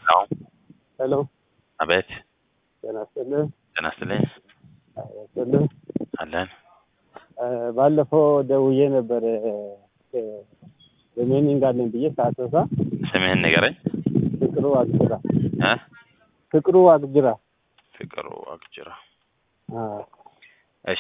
ሄሎ ሄሎ አቤት ጤና ይስጥልኝ። ጤና ይስጥልኝ ጤና ይስጥልኝ። አለን እ ባለፈው ደውዬ ነበር ሪሜኒንግ አለኝ ብዬ ሳትወሳ ስምህን ንገረኝ ፍቅሩ አግጅራ እ ፍቅሩ አግጅራ ፍቅሩ አግጅራ አ እሺ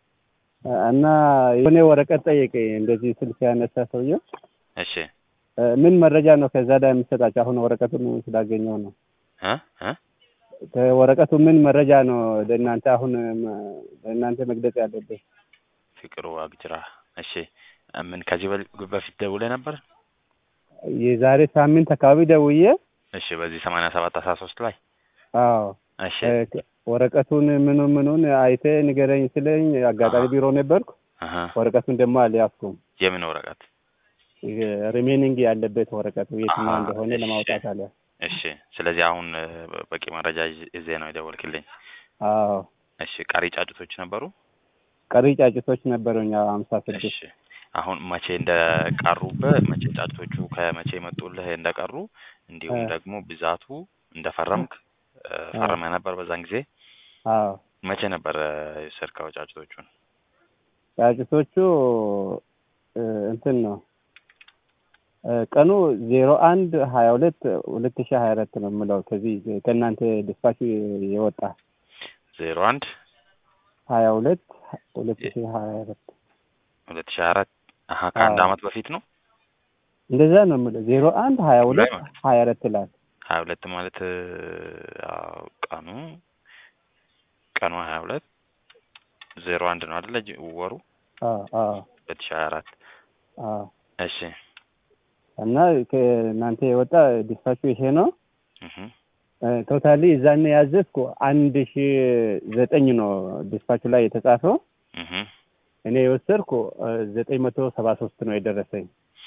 እና የሆነ ወረቀት ጠየቀኝ እንደዚህ ስልክ ያነሳ ሰውዬው እሺ እ ምን መረጃ ነው ከዛ ላይ የምትሰጣቸው? አሁን ወረቀቱን ስላገኘው ነው። እ እ ከወረቀቱ ምን መረጃ ነው ለእናንተ አሁን መ- ለእናንተ መግለጽ ያለብኝ? ፍቅሩ አግጅራ እሺ ምን ከዚህ በል- በፊት ደውለህ ነበር የዛሬ ሳምንት አካባቢ ደውዬ እሺ በዚህ ሰማንያ ሰባት አስራ ሶስት ላይ አዎ እሺ እ ወረቀቱን ምኑን ምኑን አይተ ንገረኝ ስለኝ አጋጣሚ ቢሮ ነበርኩ። አሀ ወረቀቱን ደግሞ አልያዝኩም። የምን ወረቀት ሪሜኒንግ ያለበት ወረቀቱ የትኛው አሀ፣ እንደሆነ እሺ። ለማውጣት አለ። እሺ ስለዚህ አሁን እ፣ በቂ መረጃ ይዤ- ይዤ ነው የደወልክልኝ አዎ እሺ ቀሪ ጫጩቶች ነበሩ ቀሪ ጫጭቶች ነበሩኝ ሀምሳ ስድስት እሺ አሁን መቼ እንደቀሩብህ መቼ ጫጩቶቹ ከመቼ መጡልህ እንደቀሩ እንዲሁም እ። ደግሞ ብዛቱ እንደፈረምክ እ፣ ፈርመህ ነበር በዛን ጊዜ አዎ መቼ ነበር የወሰድከው ጫጩቶቹን ጫጭቶቹ እ፣ እንትን ነው እ፣ ቀኑ ዜሮ አንድ ሀያ ሁለት ሁለት ሺህ ሀያ አራት ነው የምለው ከዚህ ከእናንተ ዲስፓች የወጣ ዜሮ አንድ ሀያ ሁለት ሁለት ሺህ ሀያ አራት ሁለት ሺህ አራት አሀ ከአንድ አዎ። አመት በፊት ነው እንደዛ ነው የምለው ዜሮ አንድ ሀያ ሁለት ላይ ማለት ሀያ አራት ይላል። ሀያ ሁለት ማለት እ፣ አዎ፣ ቀኑ ቀኑ ሀያ ሁለት ዜሮ አንድ ነው አይደለ ጅ- ወሩ አዎ አዎ ሁለት ሺህ ሀያ አራት አዎ እሺ እና ከእናንተ የወጣ ዲስፓቹ ይሄ ነው። እህ ቶታሊ እዛን ያዘዝኩ አንድ ሺ ዘጠኝ ነው ዲስፓቹ ላይ የተጻፈው። እህ እኔ የወሰድኩ ዘጠኝ መቶ ሰባ ሶስት ነው የደረሰኝ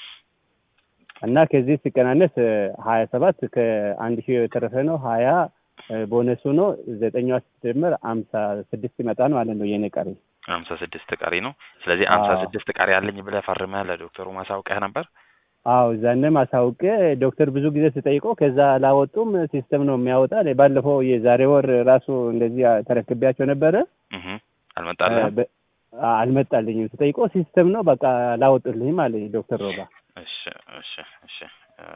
እና ከዚህ ሲቀናነስ ሀያ ሰባት ከአንድ ሺህ የተረፈ ነው። ሀያ ቦነሱ ነው። ዘጠኛዋ ስትደመር አምሳ ስድስት ይመጣል ማለት ነው የኔ ቀሪ። ሀምሳ ስድስት ቀሪ ነው። ስለዚህ ሀምሳ አዎ። ስድስት ቀሪ አለኝ ብለህ ፈርመህ ለዶክተሩ ማሳውቀህ ነበር። አዎ እዛንም አሳውቄ ዶክተር ብዙ ጊዜ ስጠይቀው ከዛ አላወጡም ሲስተም ነው የሚያወጣ። እኔ ባለፈው የዛሬ ወር ራሱ እንደዚህ ተረክቤያቸው ነበረ እህ አልመጣልህም። በ- አልመጣልኝም። ስጠይቀው ሲስተም ነው በቃ አላወጡልኝም አለኝ ዶክተር ሮባ። እሺ እሺ እሺ እ፣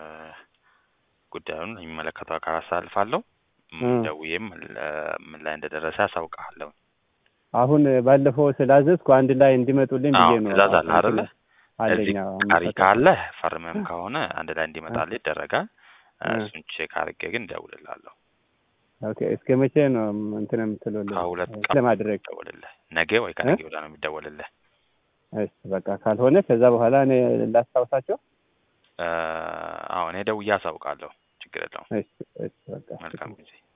ጉዳዩን የሚመለከተው አካል አሳልፋለሁ። እ። ደውዬም ለ- ምን ላይ እንደደረሰ አሳውቅሃለሁ። አሁን ባለፈው ስላዘዝኩ አንድ ላይ እንዲመጡልኝ አዎ ብዬ ነው። ትእዛዝ አለ አይደለ? አለኝ እዚህ አዎ፣ ቀሪ አምስት ካለ ፈርመም ከሆነ አንድ ላይ እንዲመጣልህ ይደረጋል። እ፣ እ። እሱን ቼክ አድርጌ ግን እደውልልሃለሁ። ኦኬ እስከ መቼ ነው እንትን የምትሉልኝ? ከሁለት ቀን ለማድረግ ደውልልህ። ነገ ወይ ከነገ ወዲያ ነው የሚደወልልህ። እሺ በቃ ካልሆነ ከዛ በኋላ እኔ ላስታውሳቸው። እ፣ አዎ እኔ ደውዬ አሳውቃለሁ። ችግር የለውም። እሺ እሺ በቃ መልካም ጊዜ